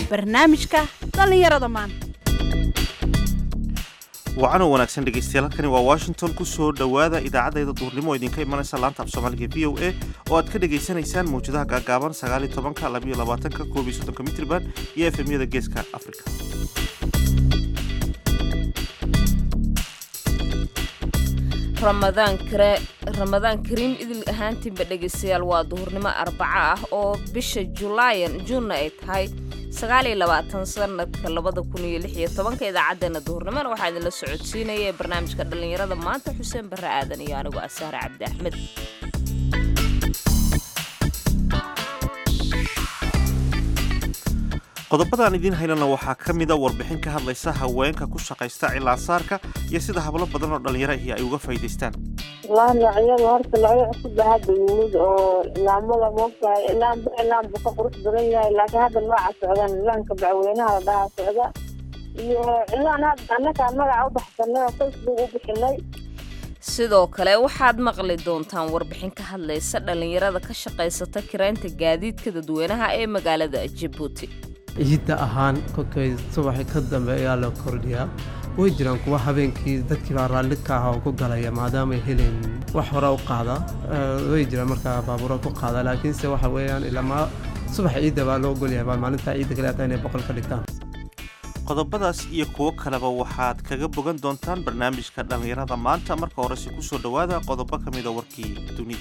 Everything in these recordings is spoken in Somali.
barnaamijka dhallinyarada maanta wacanoo wanaagsan dhegaystayaal halkani waa washington ku soo dhowaada idaacadayda duurnimo oo idinka imanaysa laanta af soomaaliga v o a oo aad ka dhagaysanaysaan mawjadaha gaagaaban sagaaliyo tobanka labayo labaatanka koob iyo soddonka mitriban iyo efemyada geeska afrika ramadaan kariim idil ahaantiinba dhegaystayaal waa duhurnimo arbaco ah oo bisha julaayan juunna ay tahay sanadka idaacaddeena duhurnimona waxaa idinla socodsiinaya ee barnaamijka dhallinyarada maanta xuseen barre aadan iyo anigoo asaare cabdi axmed qodobadaan idiin haynana waxaa ka mida warbixin ka hadlaysa haweenka ku shaqaysta cilaansaarka iyo sida hablo badan oo dhallinyaro ahi ay uga faa'iidaystaan waa noocyada horta noocyo cusub baa hadda yimid oo ilaamada moogtahay ilaamba ilaamba ka qurux badan yahay laakiin hadda nooca socdaan ilaanka bacweynaha la dhahaa socda iyo cilaan hadda annakaa magaca u baxsanay oo facebook u bixinay sidoo kale waxaad maqli doontaan warbixin ka hadlaysa dhallinyarada ka shaqaysata kiraynta gaadiidka dadweynaha ee magaalada jabuuti ciidda ahaan kolkay subaxi ka dambe ayaa la kordhiyaa way jiraan kuwa habeenkii dadkii baa raalli ka aha oo ku galaya maadaamay helen wax hore u qaada way jiraan markaa baabuura ku qaada laakiinse waxa weeyaan ilamaa subaxa ciidda baa loo ogolyahay baa maalinta ciidda kale hataa inay boqol ka dhigtaan qodobadaas iyo kuwo kaleba waxaad kaga bogan doontaan barnaamijka dhallinyarada maanta marka horese ku soo dhowaada qodobo ka mida warkii dunida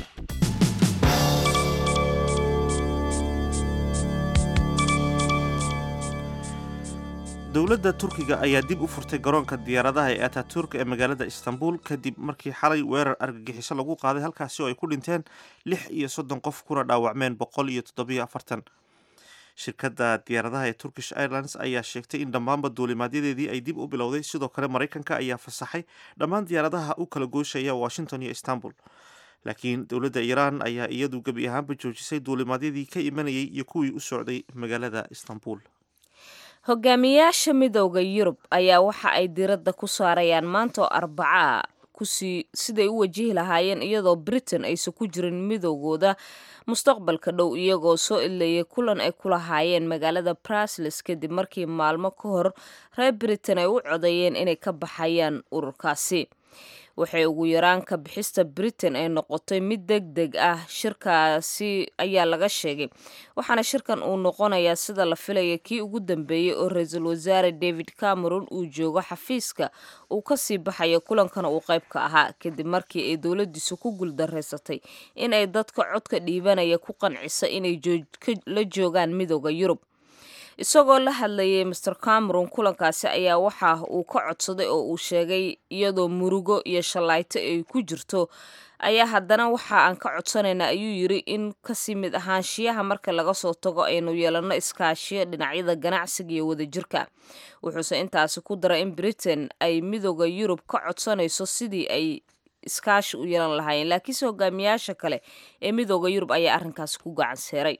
dowladda turkiga ayaa dib u furtay garoonka diyaaradaha ee ataturk ee magaalada istanbul kadib markii xalay weerar argagixiso lagu qaaday halkaasi oo ay ku dhinteen lix iyo soddon qof kuna dhaawacmeen boqol iyo toddobiyo afartan shirkadda diyaaradaha ee turkish airlines ayaa sheegtay in dhammaanba duulimaadyadeedii ay dib u bilowday sidoo kale maraykanka ayaa fasaxay dhammaan diyaaradaha u kala gooshaya washington iyo istanbul laakiin dowladda iiraan ayaa iyadu gebi ahaanba joojisay duulimaadyadii ka imanayay iyo kuwii u socday magaalada istanbul hogaamiyaasha midooda yurub ayaa waxa ay diradda ku saarayaan maanta oo arbacaa kusii siday u wajihi lahaayeen iyadoo britain aysan ku jirin midoogooda mustaqbalka dhow iyagoo soo idlayay kulan ay ku lahaayeen magaalada brasles kadib markii maalmo ka hor reer britain ay u codeeyeen inay ka baxayaan ururkaasi waxay ugu yaraan ka bixista britain ay noqotay mid deg deg ah shirkaasi ayaa laga sheegay waxaana shirkan uu noqonayaa sida la filaya kii ugu dambeeyey oo ra-iisul wasaare david cameron uu joogo xafiiska uu kasii baxayo kulankana uu qayb ka ahaa kadib markii ay dowladiisu ku guuldareysatay in ay dadka codka dhiibanaya ku qancisa inay la joogaan midooda yurub isagoo la hadlayay master cameron kulankaasi ayaa waxa uu ka codsaday oo uu sheegay iyadoo murugo iyo shallaayto ay ku jirto ayaa haddana waxa aan ka codsanaynaa ayuu yiri in kasii mid ahaanshiyaha marka laga soo tago aynu yeelano iskaashiyo dhinacyada ganacsiga iyo wadajirka wuxuuse intaasi ku daray in britain ay midooda yurub ka codsanayso sidii ay iskaashi u yeelan lahaayeen laakiinse hogaamiyaasha kale ee midooda yurub ayaa arrinkaasi ku gacan seeray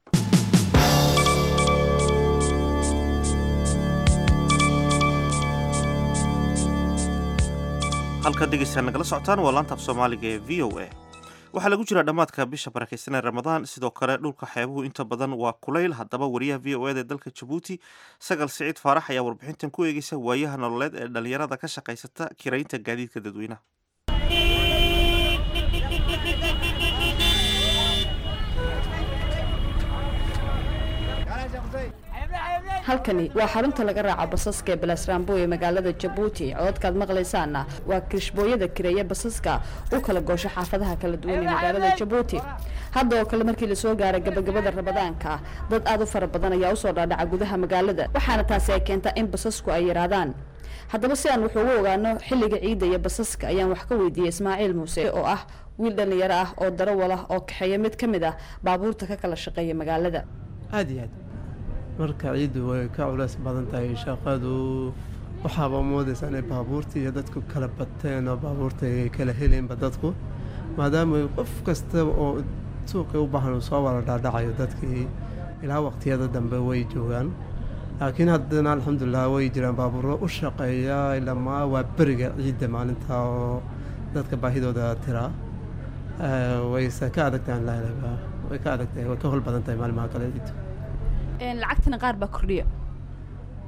halkaad dhegeystaad nagala socotaan waa laanta af soomaaliga ee v o a waxaa lagu jiraa dhammaadka bisha barakeysanee ramadaan sidoo kale dhulka xeebuhu inta badan waa kulayl haddaba wariyaha v o eda ee dalka jabuuti sagal siciid faarax ayaa warbixintan ku eegeysa waayaha nololeed ee dhallinyarada ka shaqaysata kiraynta gaadiidka dadweynaha halkani waa xarunta laga raaco basaska ee balasraambo ee magaalada jabuuti cododkaad maqlaysaana waa kirishbooyada kireeya basaska u kala goosho xaafadaha kala duwan ee magaalada jabuuti hadda oo kale markii lasoo gaaray gabagabada ramadaanka dad aad u fara badan ayaa usoo dhaadhaca gudaha magaalada waxaana taasi ay keentaa in basasku ay yaraadaan haddaba si aan wax ugu ogaano xilliga ciidda iyo basaska ayaan wax ka weydiiyey ismaaciil muuse oo ah wiil dhallinyaro ah oo darawal ah oo kaxeeya mid ka mid ah baabuurta ka kala shaqeeya magaalada aada iyo aad marka ciiddu way ka culays badan tahay shaqadu waxaaba moodaysaa inay baabuurtii iyo dadku kala bateen oo baabuurta ay kala heleenba dadku maadaama qof kasta oo suuqii u baahan uu soo wada dhaadhacayo dadkii ilaa waqtiyada dambe way joogaan laakiin haddana alxamdulilah way jiraan baabuuro u shaqeeya ilamaa waa beriga ciidda maalinta oo dadka baahidooda tiraa wayse ka adagtahay way ka adagtahay way ka hol badan tahay maalimaha kale ciiddu lacagtana qaar baa kordhiya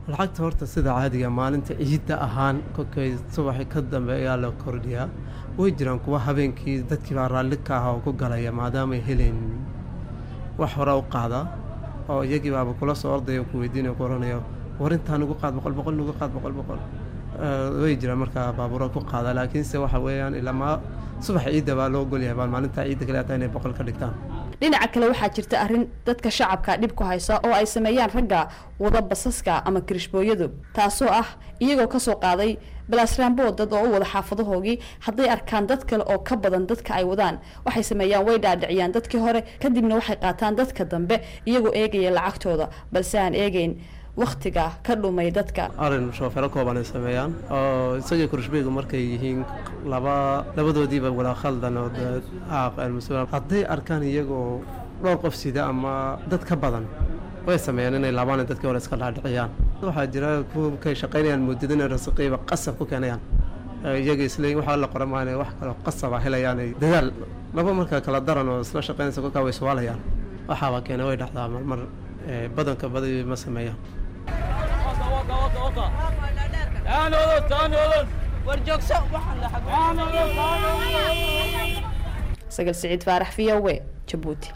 lacagta horta sida caadiga maalinta ciidda ahaan kolkay subaxi ka dambe ayaa la kordhiyaa way jiraan kuwa habeenkii dadkii baa raalli ka aha oo ku galaya maadaamay helayn wax hore u qaada oo iyagii baaba kula soo ordaya ku weydiinaya ku oranaya war intaa nugu qaad boqol boqol nugu qaad boqol boqol way jiraan markaa baabuura ku qaada laakiinse waxa weeyaan ilamaa subaxa ciidda baa loo ogolyahay baan maalinta ciidda kale hataa inay boqol ka dhigtaan dhinaca kale waxaa jirta arrin dadka shacabka dhib ku haysa oo ay sameeyaan ragga wada basaska ama kirishbooyadu taasoo ah iyagoo kasoo qaaday balaasraambo dad oo u wada xaafadahoogii hadday arkaan dad kale oo ka badan dadka ay wadaan waxay sameeyaan way dhaadhiciyaan dadkii hore kadibna waxay qaataan dadka dambe iyagoo eegaya lacagtooda balse aan eegeyn waktiga ka dhumay dadka arin shoofero kooban ay sameeyaan oo isagii kurshbeygu markay yihiin laba labadoodiiba wada khaldan oo hadday arkaan iyagoo dhowr qof sida ama dad ka badan way sameeyaan inay laabaan dadkii hore iska dhaadhiciyaan waxaa jira kuwakay shaqaynayaan muddada inay rasiqiiba qasab ku keenayaan iyaga isle waxaa la qora maa inay wax kaloo qasaba helayaan ay dadaal laba marka kala daran oo isla shaqaynaysa kolkaa way iswaalayaan waxaaba keena way dhacdaa marmar badanka badi ma sameeyaan sagal siciid faarax v o w jabuuti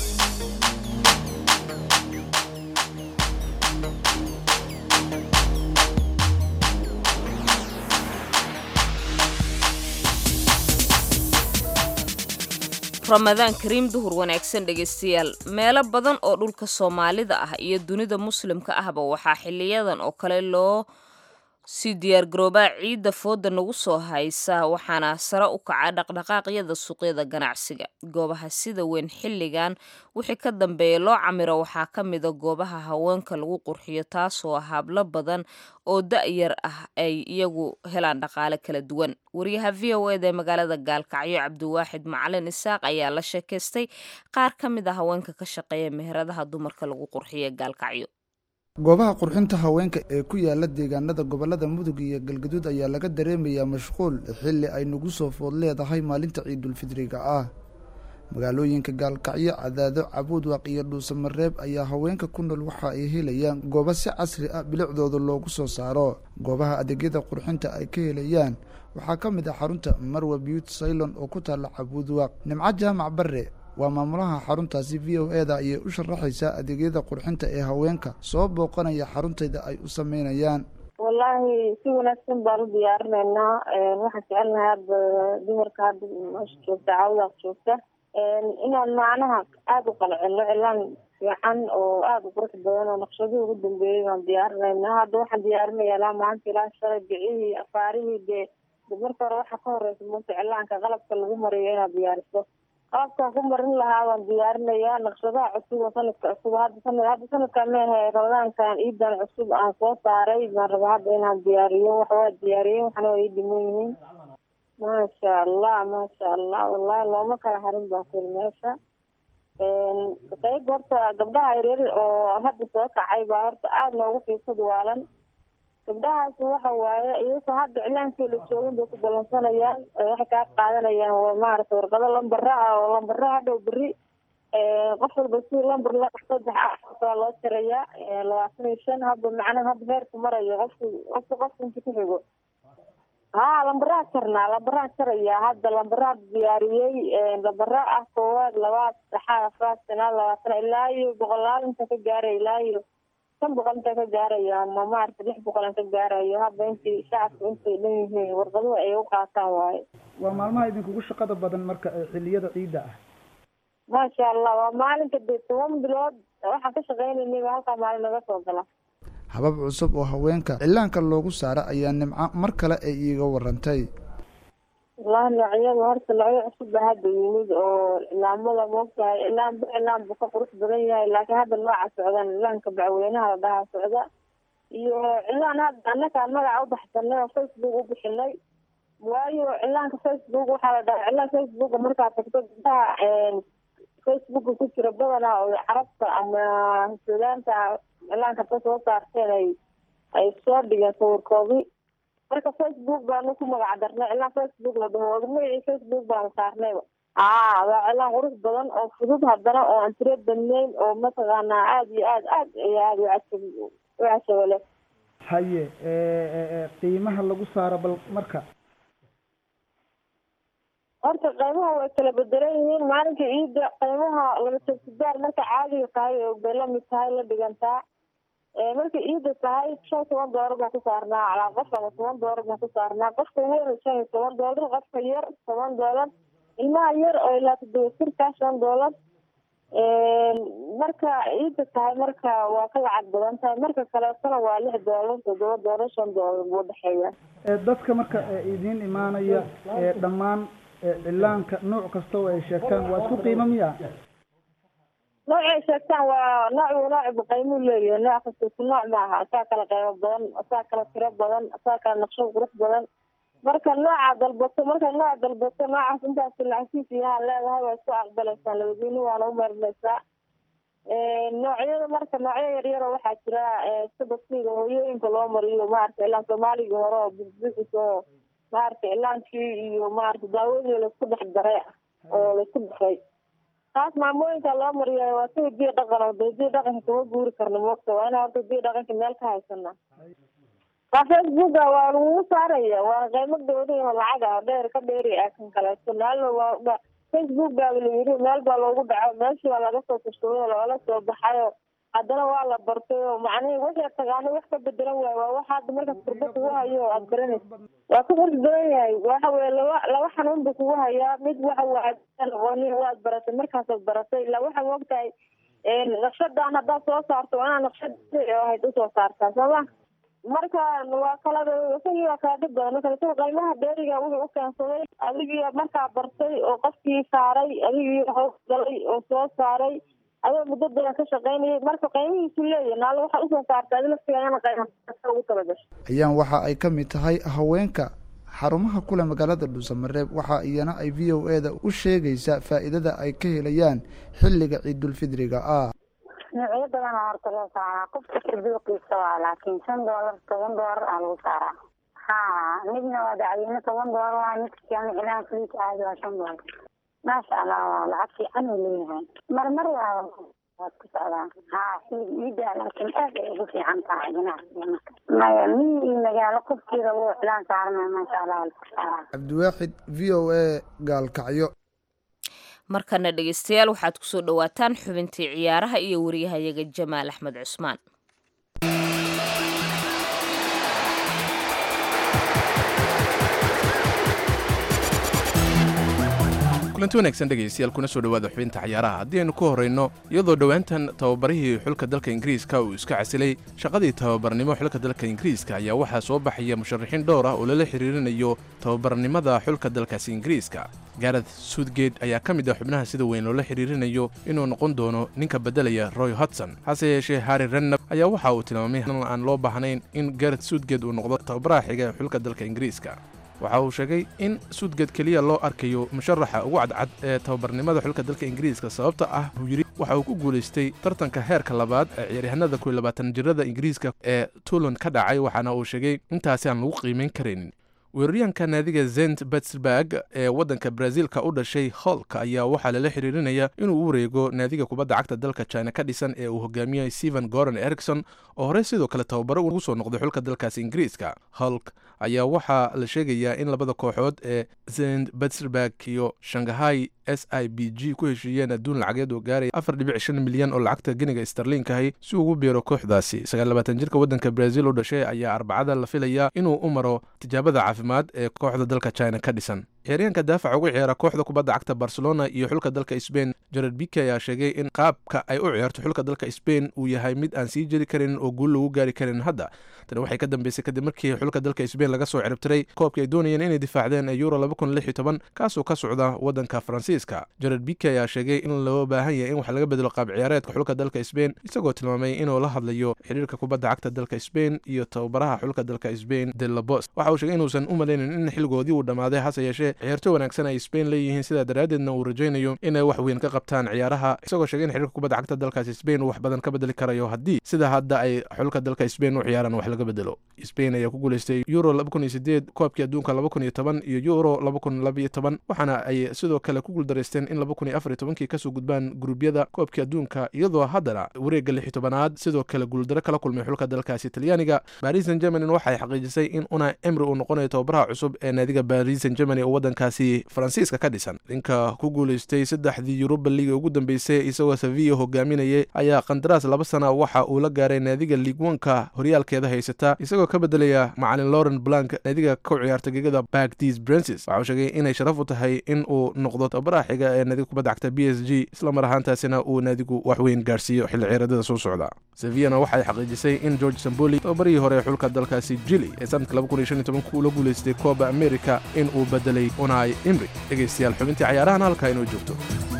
ramadaan kariim duhur wanaagsan dhegaystayaal meelo badan oo dhulka soomaalida ah iyo dunida muslimka ahba waxaa xiliyadan oo kale loo sii diyaargaroobaa ciidda fooda nagu soo haysa waxaana sare u kaca dhaqdhaqaaqyada suuqyada ganacsiga goobaha sida weyn xilligan wixii ka dambeeya loo camiro waxaa ka mida goobaha haweenka lagu qurxiyo taasoo hablo badan oo da-yar ah ay iyagu helaan dhaqaale kala duwan wariyaha v o eda ee magaalada gaalkacyo cabdiwaaxid macalin isaaq ayaa la sheekaystay qaar ka mid a haweenka ka shaqeeya meheradaha dumarka lagu qurxiyo gaalkacyo goobaha qurxinta haweenka ee ku yaala deegaanada gobolada mudug iyo galgaduud ayaa laga dareemayaa mashquul xilli ay nagu soo food leedahay maalinta ciidulfidriga ah magaalooyinka gaalkacyo cadaado cabuudwaaq iyo dhuusamareeb ayaa haweenka ku nool waxa ay helayaan goobo si casri ah bilicdooda loogu soo saaro goobaha adeegyada qurxinta ay ka helayaan waxaa ka mid ah xarunta marwa beauty saylon oo ku taalla cabuudwaaq nimco jaamac bare waa maamulaha xaruntaasi v o e da ayay u sharaxaysaa adeegyada qurxinta ee haweenka soo booqanaya xaruntayda ay u sameynayaan wallaahi si wanaagsan baan u diyaarinaynaa waxaan jecelnahay hadda dumarka hadda meesha joogta caawadaas joogta inaan macnaha aada u qalcino cilaan fiican oo aada u qurux badan oo naqshadihii ugu dambeeyey baan diyaarinaynaa hadda waxaan diyaarinaya ilaa maanta ilaa shalay bicihii afaarihii dee marka hore waxaa ka horeysa maanta cilaanka qalabka lagu mariyo inaad diyaariso qalabkaan ku marin lahaa waan diyaarinayaa naqshadaha cusub oo sanadka cusub hadda sanad hadda sanadkan meehe ramadaankan ciidan cusub aan soo saaray baan rabaa hadda inaan diyaariyo wax waa diyaariyey waxna waa ii dhiman yihiin maasha allah maasha allah wallahi looma kala harin baa kuli meesha qayb horta gabdhaha yaryar oo hadda soo kacay baa horta aada noogu fiirsad waalan gabdhahaas waxa waaye iyagoo hadda iclaankii la joogin bay ku ballansanayaan waxay kaa qaadanayaan maarata warqado lambara ah oo lambara hadhow beri qof walba si lambar la saddex ah loo tirayaa labaatan iyo shan hadda macnaha hadda heerku marayo qofku qofku qofku inta ku xigo haa lambaraha jarnaa lambaraha jaraya hadda lambaraha diyaariyey lambara ah koowaad labaad saddexaad afraad shanaad labaatan ilaa iyo boqolaal inta ka gaaray ilaa iyo shan boqol inta ka gaarayo ama maarata lix boqol in ka gaarayo hadda intii shacabku intay dhan yihiin warqaduhu ay u qaataan waaye waa maalmaha idinkugu shaqada badan marka xilliyada ciidda ah maasha allah waa maalinka dee toban bilood waxaan ka shaqeynaynay baa halkaa maalin naga soo gala habab cusub oo haweenka cilaanka loogu saara ayaa nimco mar kale ay iiga warantay wallahi noocyada horta noocyo cusub baa hadda yimid oo cilaamada moogtahay cilaanba cilaan buu ka qurux badan yahay laakiin hadda nooca socdan cilaanka bacweynaha la dhahaa socda iyo cilaan hadda annakaan magaca ubaxsanay oo facebook u bixinay waayo cilaanka facebook waxaa la dhahaa cilaan facebook markaad tagto gabdaha facebooka ku jira badanaa oo carabta ama suudaanta cilaanka ka soo saarteen ay ay soo dhigeen sawirkoodii marka facebook baanu ku magac darnay cilaan facebook la dhaho magacii facebook baanu saarnayba aa waa cilaan qurux badan oo fudud haddana oo aan tiro badnayn oo mataqaanaa aada iyo aad aad iyo aada ucajab u cajabo leh haye qiimaha lagu saaro bal marka horta qiimaha way kala bedelan yihiin maalinka ciidda qiimaha laba tagsidaar marka caadiga tahay oo bay lamid tahay la dhigantaa marka ciidda tahay shan toban doolar baan ku saarnaa calaa qof ama toban doolar baan ku saarnaa qofka weyn shan iyo toban doolar qofka yar toban doolar ilmaha yar oo ilaa toddoba jirka shan doolar marka ciidda tahay marka waa ka lacag badan tahay marka kaleetona waa lix doolar toddoba doolar shan doolar buu dhexeeya dadka marka idiin imaanaya dhammaan cilaanka nooc kasta oo ay sheegtaan waa isku qiimo miya noocay sheegtaan waa nooc nooc qiimuu leeyahay nooc kasta isku nooc maaha asaa kala qiimo badan asaa kala tiro badan asaa kala naqshad qurux badan marka nooca dalbato marka nooc dalbato noocaas intaas lacagtiis iyaha leedahay waa isku aqbalaysaan labadiina waana u marinaysaa noocyada marka noocyo yaryar oo waxaa jira sida siga hooyooyinka loo mariyo maarata ilaan soomaaligii hore oo buxbuxis oo maarata ilaankii iyo maarata daawadii laisku dhex daray oo laisku dhexay taas maamooyinka loo mariyayo waa sida diya dhaqan oo dee diya dhaqanka kama guuri karna moogta waa inaa horta diya dhaqanka meel ka haysana waa facebooka waa lagugu saaraya waa qiimo dawli oo lacag ah dheer ka dheeri ah kan kaleeto maalna waa facebook baa layiri meel baa loogu dhaco meeshii baa laga soo tashooday loola soo baxayo haddana waa la bartay oo macnihi wixii taqaano wax ka bedelan waayo waa waxa hadda markaas kurba kugu hayo oo aad baranaysa waa ku qurux badan yahay waxa weye laba laba xanuun buu kugu hayaa mid waxa waa aqooni waad baratay markaasaad baratay ilaa waxaa moogtahay naqshadan haddaad soo saarto waa inaad naqshad ahayd usoo saartaa sooma marka waa kala isagii waa kala dhib badan marka isaga qiimaha dheeriga wuxuu u keensaday adigii markaa bartay oo qofkii saaray adigii hoos galay oo soo saaray adoo muddo badan ka shaqaynayay marka qiimihiisu leeyahay naalo waxaa usoo saartay adi laftigaana qiima ugu talagashay ayaan waxa ay ka mid tahay haweenka xarumaha kule magaalada dhuusamareeb waxa iyana ay v o eda u sheegaysaa faa'iidada ay ka helayaan xilliga ciidulfidriga ah noocyo badan oo horta loo saaraa qofka sirduuqiisa waa laakiin shan doolar toban doolar aa lagu saaraa ha midna waa dacweyne toban doolar waa midka kalena cilaan fliika aadi waa shan doolar maasha allah waa lacag fiican uu leeyahay marmar waa waad ku socdaa ha xillig ciida laakiin aad ay ugu fiican tahay ganacsiga marka maya miyi iyo magaalo qofkiida wuu cilaan saaranaya maasha allah waa lagu saaraa cabdiwaaxid v o a gaalkacyo markana dhegeystayaal waxaad ku soo dhowaataan xubintii ciyaaraha iyo wariyahayaga jamaal axmed cusmaan kulanti wanaagsan dhegaystayaal kuna soo dhowaada xubinta cayaaraha haddii aynu ku horrayno iyadoo dhowaantan tababarihii xulka dalka ingiriiska uu iska casilay shaqadii tababarnimo xulka dalka ingiriiska ayaa waxaa soo baxaya musharaxiin dhowr ah oo lala xiriirinayo tababarnimada xulka dalkaasi ingiriiska gareth suudgate ayaa ka mid ah xubnaha sida weyn loola xiriirinayo inuu noqon doono ninka beddelaya roy hodson hase yeeshee harri rennab ayaa waxa uu tilmaamay aan loo baahnayn in gareth suudgate uu noqdo tababaraha xiga ee xulka dalka ingiriiska waxa uu sheegay in suudgad keliya loo arkayo musharaxa ugu cadcad ee tababarnimada xulka dalka ingiriiska sababta ah buu yidhi waxa uu ku guulaystay tartanka heerka labaad ee ciyaaryahanada kuiy labaatan jirada ingiriiska ee tuulan ka dhacay waxaana uu sheegay intaasi aan lagu qiimayn karaynin weeraryahanka naadiga zent betsberg ee waddanka brazil-ka u dhashay holk ayaa waxaa lala xiriirinaya inuu u wareego naadiga kubadda cagta dalka china ka dhisan ee uu hogaamiyey stephen goron ericson oo horey sidoo kale tababaro ugu soo noqday xulka dalkaasi ingiriiska holk ayaa waxaa la sheegayaa in labada kooxood ee zent betsberg iyo shanghai s i b g ku heshiiyeen adduun lacageed oo gaaraya afar dhibic shan milyan oo lacagta geniga starliinkahi si ugu biiro kooxdaasi sagaallabaatan jirka waddanka brazil u dhashay ayaa arbacada la filayaa inuu u maro tijaabada caafimaad ee kooxda dalka china ka dhisan ciyaaryahanka daafaca ugu ciyaara kooxda kubadda cagta barcelona iyo xulka dalka sbain jared bike ayaa sheegay in qaabka ay u ciyaarto xulka dalka sbain uu yahay mid aan sii jeri karin oo guul lagu gaari karin hadda tani waxay ka dambeysay kadib markii xulka dalka sbain laga soo ciribtiray koobkii ay doonayeen inay difaacdeen ee euro kaasoo ka socda waddanka faransiiska jared bike ayaa sheegay in loo baahan yahay in wax laga bedelo qaab ciyaareedka xulka dalka sbain isagoo tilmaamay inuu la hadlayo xiriirka kubadda cagta dalka sbain iyo tababaraha xulka dalka sbain de labos waxa uu sheegay inuusan u malaynin in xilligoodii uu dhammaaday hase yeeshee yeeshee ciyaarto wanaagsan ay spain leeyihiin sidaa daraaddeedna uu rajaynayo inay wax weyn ka qabtaan ciyaaraha isagoo sheegay in xiriirka kubadda cagta dalkaasi spain uu wax badan ka bedeli karayo haddii sida hadda ay xulka dalka spain u ciyaaraan wax laga bedelo spain ayaa ku guuleystay euro koobkii adduunka iyo euro waxaana ay sidoo kale ku guuldaraysteen in kii kasoo gudbaan guruubyada koobkii adduunka iyadoo haddana wareegga lix tobanaad sidoo kale guuldaro kala kulmay xulka dalkaasi talyaaniga baris san germanin waxay xaqiijisay in una emri uu noqonayo tababaraha cusub ee naadiga baris san germany oo waddankaasi faransiiska ka dhisan ninka ku guuleystay saddexdii yuruba liiga ugu dambeysay isagoo sevilla hogaaminayay ayaa qandaraas laba sana waxa uu la gaaray naadiga liigwanka horyaalkeeda haysata isagoo ka bedelaya macalin lauren blank naadiga ku ciyaarta gegada bagdis brances waxa uu sheegay inay sharaf u tahay in uu noqdo tababaraha xiga ee naadiga kubadda cagta b s g isla mar ahaantaasina uu naadigu wax weyn gaarsiiyo xilli ciyaradada soo socda sevillana waxay xaqiijisay in george samboli tababarihii hore ee xulka dalkaasi jili ee sanadka ula guuleystay kooba america in uu bedelay unai imri dhegaystayaal xubintii cayaarahan halkaa inoo joogto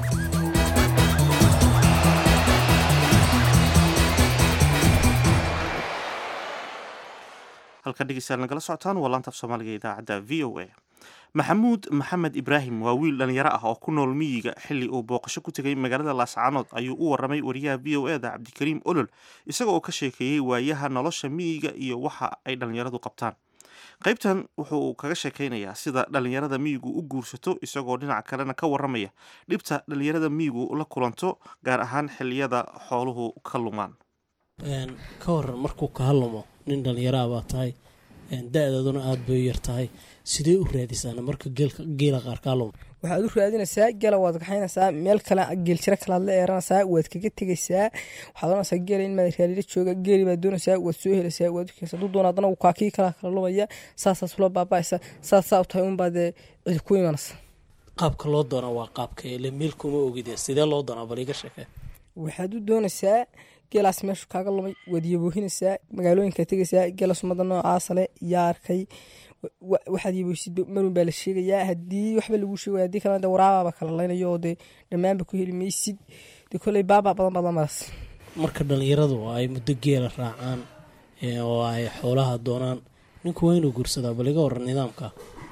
halka dhegeystayaal nagala socotaan waa laanta af soomaaliga idaacadda v o a maxamuud maxamed ibraahim waa wiil dhalinyaro ah oo ku nool miyiga xilli uu booqasho ku tegay magaalada laascaanood ayuu u waramay wariyaha v o eda cabdikariim olol isaga oo ka sheekeeyey waayaha nolosha miyiga iyo waxa ay dhallinyaradu qabtaan qaybtan wuxuu kaga sheekaynayaa sida dhallinyarada miyigu u guursato isagoo dhinaca kalena ka waramaya dhibta dhallinyarada miyigu la kulanto gaar ahaan xilliyada xooluhu ka lumaan ka waran markuu kaa lumo nin dhallinyaraha baa tahay da-daaduna aada bay u yar tahay sidee u raadisaana marka geela qaar kaa lumo waxaad u raadinaysaa gela waad kaxaynaysaa meel kale geeljiro kalaad la eeranaysaa waad kaga tegaysaa waxaad oranaysaa geela in maad raalila jooga geeli baad doonaysaa waad soo helaysaa waad ukeenaysaa hadduu doona haddana kaa kii kala kala lumaya saasaas ula baaba'aysa saas saa u tahay unbaa dee cidi ku imanaysa qaabka loo doonaa waa qaabka ile meel kuma ogide sidee loo doonaa bal iga sheekee waxaad u doonaysaa geelaas meeshu kaaga lumay waad yaboohinaysaa magaalooyinka tegaysaa geela sumada noocaasa le yaa arkay waxaad yaboohsid marun baa la sheegayaa haddii waxba lagu sheegaya haddii kalena de waraabaaba kala laynayo oo dee dhammaanba ku heli maysid dee kolley baabaa badan badan madaas marka dhallinyaradu ay muddo geela raacaan oo ay xoolaha doonaan ninku waa inuu guursadaa bal iga waran nidaamka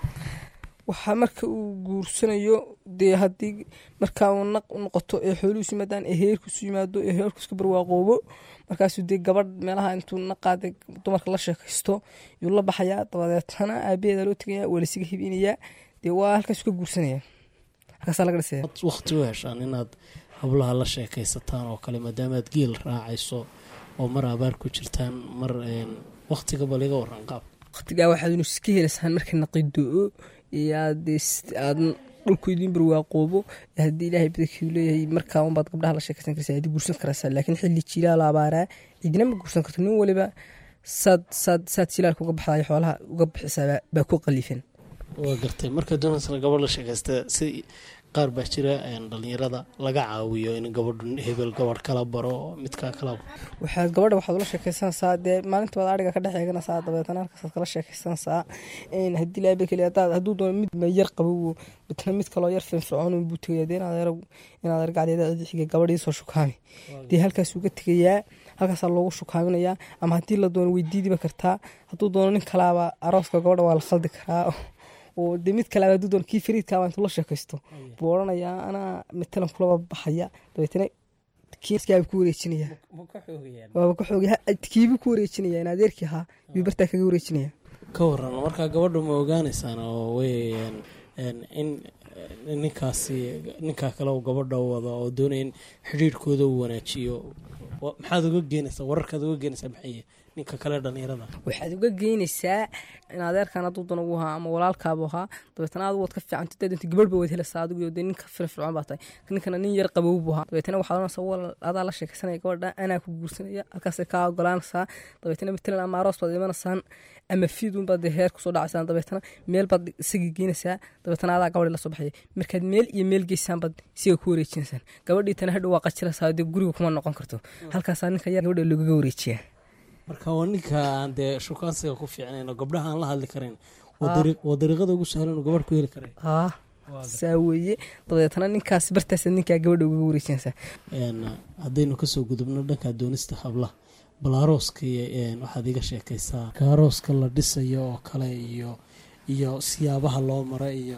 waxaa marka uu guursanayo dee haddii markaa uu naq noqoto ee xooluhiisu yimaadaan ee heerkiisu yimaado ee heerkiiska barwaaqoobo markaasuu dee gabadh meelaha intuu naqaade dumarka la sheekaysto yuu la baxayaa dabadeetana aabaheeda loo tegaya waa lasiga hibinayaa dee waa halkaasu ka guursanaya halkaasaa laga dhisaya waqti u heshaan inaad hablaha la sheekaysataan oo kale maadaamaad geel raacayso oo mar abaar ku jirtaan mar waqtiga bal iga waran qaab waqtigaa waxaad inu iska helaysaan marka naqidoo aad dhulku idin barwaaqoobo haddii ilaahay badankiiu leeyahay markaa unbaad gabdhaha la sheekaysan karsaa haddii guursan karaysaa laakiin xilli jilaal abaaraa cidina ma guursan karto nin waliba saad saad saad jilaalka uga baxdayo xoolaha uga bixisaa baa ku qalifan waa gartay marka doonaysana gabadh la sheekaysta si qaar baa jira dhalinyarada laga caawiyo in gabadhu hebel gabadh kala baro midkaa kala waxaad gabadha waxaad ula sheekaysanaysaa dee maalinta waad ariga ka dhex eeganaysaa dabeetana halkaasaad kala sheekaysanaysaa haddii laaba keli hadaad hadduu doono mid yar qabow midna mid kaloo yar firfircoon buu tegaya dee inaad yar inaad yar gacdeeda cidi xigay gabadhii soo shukaami dee halkaas uga tegayaa halkaasaa loogu shukaaminayaa ama haddii la doono weydiidiba kartaa hadduu doono nin kalaaba arooska gabadha waa la khaldi karaa oo de mid kale hadduu doon kii fariidkaaba intuu la sheekaysto buu odhanayaa anaa matalan kulaba baxaya dabeetana kiiskaaba ku wareejinaya waaba ka xoogay kiibu ku wareejinaya in adeerkii ahaa yuu bartaa kaga wareejinaya ka waran markaa gabadhu ma ogaanaysaan oo wey in ninkaasi ninkaa kale uu gabadha wado oo doonaya in xidhiirhkooda uu wanaajiyo maxaad uga geenaysaa wararkaad uga geenaysaa maxay ninka kale dhalinyarada waxaad uga geynaysaa in adeerkan hadduu dan ugu ahaa ama walaalkaabu ahaa dabeetana adigu waad ka fiicanta daadinta gabadh ba waad helaysaa adigu dee ninka firfircoon baa tahay ninkana nin yar qabow buu ahaa dabeetana waxaad oranaysaa wal adaa la sheekaysanaya gabadha anaa ku guursanaya halkaasay kaa ogolaanaysaa dabeetana matalan ama aroos baad imanaysaan ama fiidun baad dee heer kusoo dhacaysaan dabeetana meel baad isagii geynaysaa dabeetana adaa gabadhii lasoo baxaya markaad meel iyo meel geysaan baad isiga ku wareejinaysaan gabadhii tana hadhow waa qajilaysaa dee guriga kuma noqon karto halkaasaa ninka yar gabadha loogaga wareejiyaa marka waa ninka aan dee shukaansiga ku fiicnayn oo gabdhaha aan la hadli karayn waa dariiqada ugu sahlan oo gabadh ku heli karay haa saa weeye dabeetana ninkaas bartaasa ninkaa gabadha ugaga wareejinaysaa haddaynu kasoo gudubno dhanka doonista hablaha bal arooska waxaad iga sheekaysaa arooska la dhisayo oo kale iyo iyo siyaabaha loo mara iyo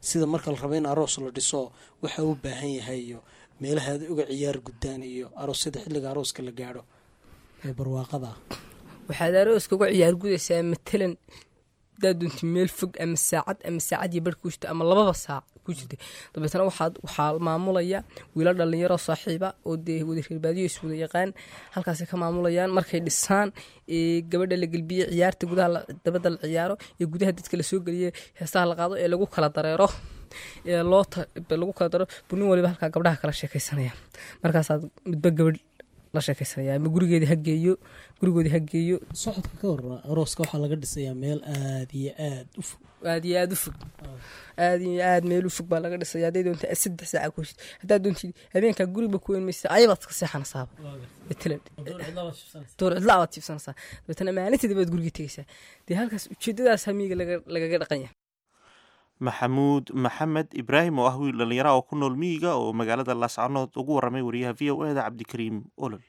sida marka la rabo in aroos la dhiso waxa u baahan yahay iyo meelaha aad uga ciyaar guddaan iyo aroosyada xilliga arooska la gaadho ee barwaaqada ah waxaad arooska uga ciyaar gudaysaa matalan hadaad doonti meel fog ama saacad ama saacad iyo bar ku jirta ama lababa saac ku jirta dabeetana waxaad waxaa maamulaya wiila dhalinyaro saaxiiba oo dee wada reerbaadiyo is wada yaqaan halkaasay ka maamulayaan markay dhisaan ee gabadha la gelbiye ciyaarta gudaha la- dabadda la ciyaaro iyo gudaha dadka la soo geliye heesaha la qaado ee lagu kala dareero ee loo ta- lagu kala daro bunin waliba halkaa gabdhaha kala sheekaysanaya markaasaad midba gabadh la sheekaysanaya ama gurigeeda ha geeyo gurigoodi ha geeyo socodka ka hor arooska waxaa laga dhisayaa meel aad iyo aad u fog aad iyo aad u fog aad iyo aad meel u fog baa laga dhisaya hadday doonta saddex saaca ku heshid haddaad doontid habeenkaa guriba ku weyn maysa ayabaad ka seexanasaaba matalan door cidla abaad jiibsanaysaa dabeetana maalinteeda baad guriga tegaysaa dee halkaas ujeedadaas hamiga laga- lagaga dhaqan yahay maxamuud maxamed ibraahim oo ah wiil dhallinyara oo ku nool miyiga oo magaalada laascanood ugu waramay wariyaha v o eda cabdikariim olol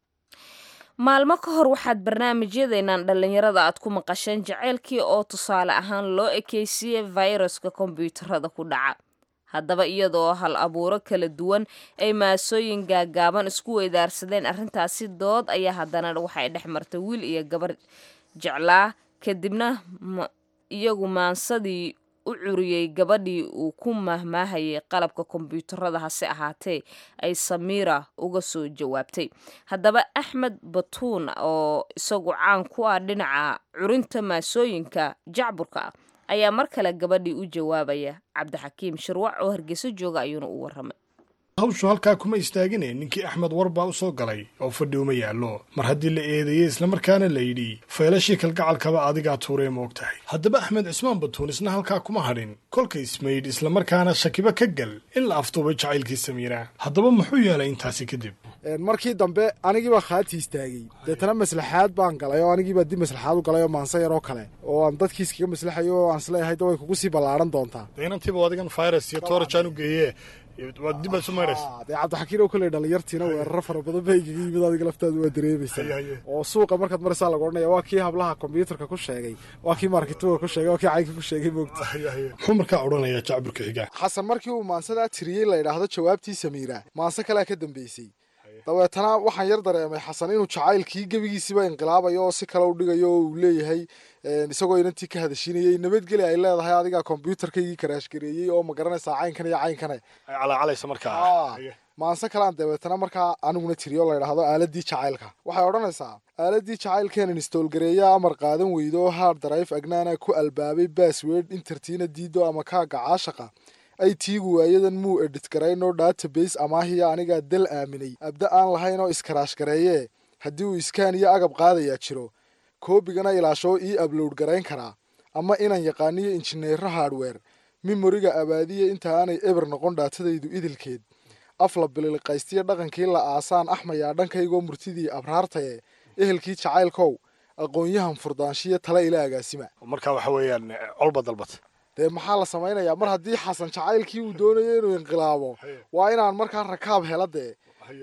maalmo ka hor waxaad barnaamijyadeenan dhallinyarada aad ku maqasheen jaceylkii oo tusaale ahaan loo ekeysiiyey fayraska kombiyuutarada ku dhaca haddaba iyadoo hal abuuro kala duwan ay maasooyin gaagaaban isku weydaarsadeen arrintaasi dood ayaa haddana waxay dhex martay wiil iyo gabar jeclaa kadibna ma- iyagu maansadii u curiyey gabadhii uu ku mahmaahayay qalabka kombiyuutarada hase ahaatee ay samiira uga soo jawaabtay haddaba axmed batuun oo isagu caan ku ah dhinaca curinta maasooyinka jacburka ah ayaa mar kale gabadhii u jawaabaya cabdixakiim shirwac oo hargeyso jooga ayuuna u waramay hawshu halkaa kuma istaagine ninkii axmed war baa u soo galay oo fadhi uma yaallo mar haddii la eedeeyey islamarkaana la yidhi faylashii kalgacalkaba adigaa tuuree moog tahay haddaba axmed cismaan batuun isna halkaa kuma hadhin kolka ismaydh islamarkaana shakiba ka gal in la afduubay jacaylkii samiira haddaba muxuu yeelay intaasi kadib markii dambe anigiibaa khaati istaagay deetana maslaxaad baan galay oo anigiibaa dib maslaxaad u galay oo maanse yar oo kale oo aan dadkiis kaga maslaxayo oo aan isleeyahay da way kugu sii ballaaran doontaa inantiiba adigan virus iyo toorajaan u geeye waa dib aad isu mayraysa dee cabdixakiin oo kale dhalinyartiina weeraro fara badan bay igaga yimid adiga laftaadu waa dareemaysaa oo suuqa markaad maraysaa lagu odhanaya waa kii hablaha kombyuutarka ku sheegay waa kii markituga ku sheegay waa kii caynka ku sheegay moogta muxuu markaa odhanayaa jacburka xigaa xasan markii uu maansadaa tiriyey la yidhaahdo jawaabtii samiira maanse kalea ka dambeysay dabeetana waxaan yar dareemay xasan inuu jacaylkii gebigiisiiba inqilaabayo oo si kale u dhigayo oo uu leeyahay isagoo inantii ka hadashinayay nabadgeli ay leedahay adigaa kombyuutarkaygii karaashgareeyey oo ma garanaysaa caynkan iyo caynkane ay calaacalaysa markaa maanse kalean dabeetana markaa aniguna tiriyo la yidhaahdo aaladii jacaylka waxay odhanaysaa aaladii jacaylkeenan istoolgareeya amar qaadan weydo hard drive agnaana ku albaabay bassword intertiina diido ama kaaga caashaqa ay tiigu waayadan muu edhit garaynoo database amaahiya anigaa dal aaminay abda aan lahayn oo iskaraash gareeyee haddii uu iskaan iyo agab qaadayaa jiro koobigana ilaashoo ii ablowd garayn karaa ama inaan yaqaaniyo injineero hardware mimoriga abaadiya inta aanay eber noqon dhaatadaydu idilkeed afla bililiqaystiyo dhaqankii la aasaan axmayaa dhankaygoo murtidii abraartaye ehelkii jacaylkow aqoon-yahan furdaanshiya tale ila agaasima marka waxa weeyaan colba dalbata dee maxaa la samaynayaa mar haddii xasan jacaylkii uu doonayo inuu inqilaabo waa inaan markaa rakaab hela dee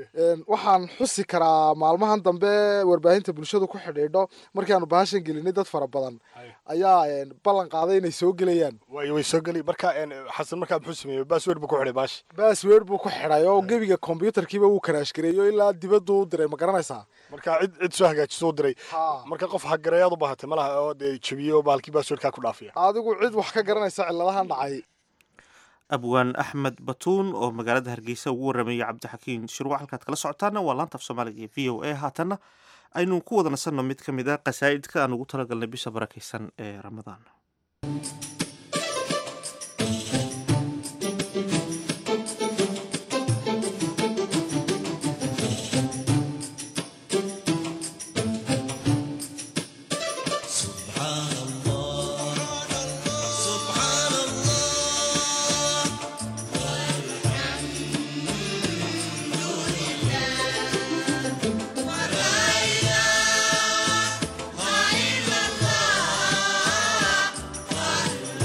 waxaan xusi karaa maalmahan dambe warbaahinta bulshadu ku xidhiidho markaanu bahashan gelinay dad fara badan ayaa ballan qaaday inay soo gelayaan way way soo geli marka xasan markaa muxuu sameeyey bassword buu ku xidhay baashi bassword buu ku xidhay oo gebiga kombyuutarkiiba wuu karaash gareeyo ilaa dibaddu u diray ma garanaysaa marka cid cid soo hagaajiso u diray marka qof hagareeyaad u baahatay malaha oo dee jebiyey oo bahalkii basswordkaa ku dhaafiya adigu cid wax ka garanaysa cilladahan dhacay abwaan axmed batuun oo magaalada hargeysa ugu warameeyey cabdixakiin shirwac halkaad kala socotaana waa laanta af soomaaliga iyo v o a haatanna aynu ku wada nasanno mid ka mid a qasaa'idka aan ugu talagalnay bisha barakaysan ee ramadaan Allah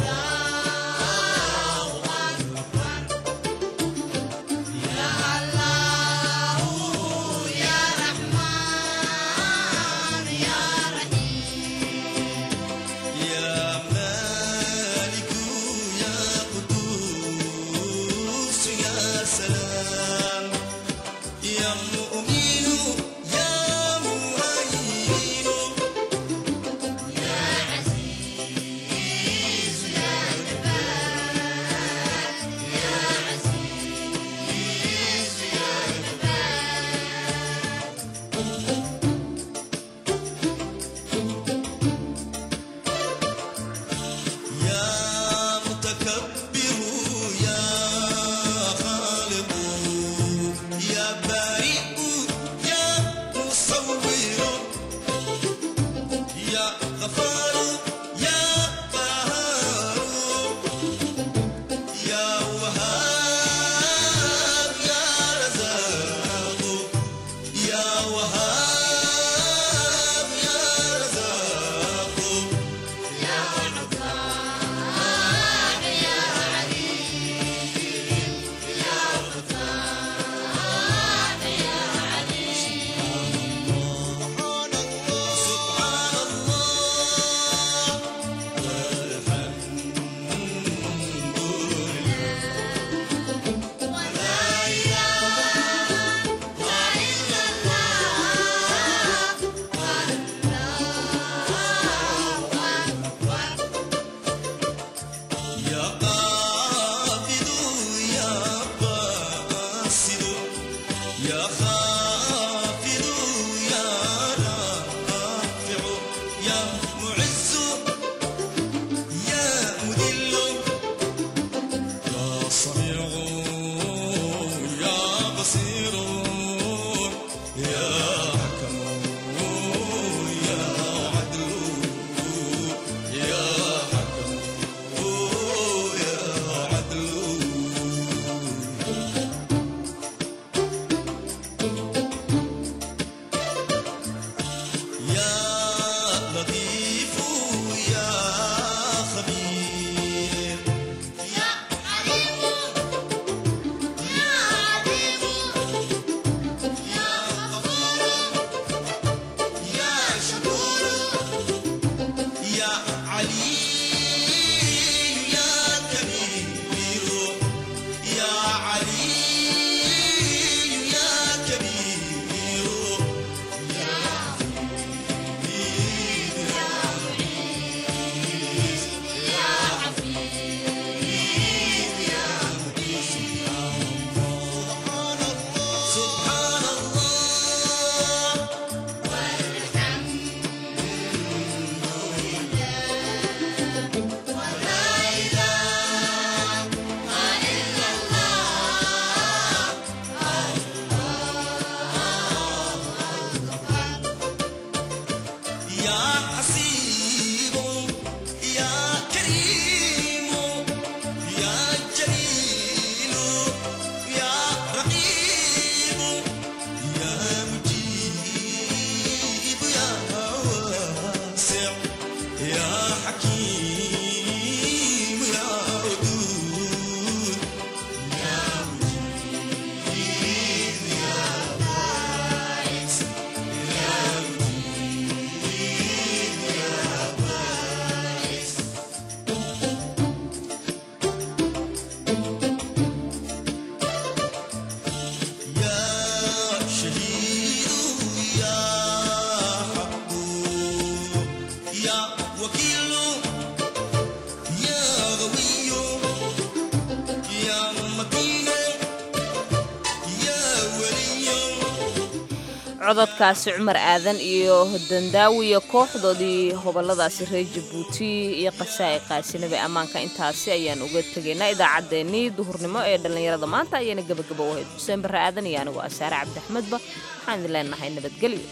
cododkaasi cumar aadan iyo dandaawiya kooxdoodii hoboladaasi reer jabuuti iyo qasaa'i qaasinaba ammaanka intaasi ayaan uga tegaynaa idaacaddeenii duhurnimo ee dhallinyarada maanta ayayna gebagabo u ahayd xuseen barre aadan iyo anigoo asaare cabdiaxmedba waxaan idin leenahay nabadgelyo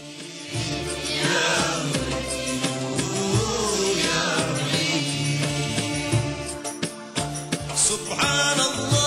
سبحان الله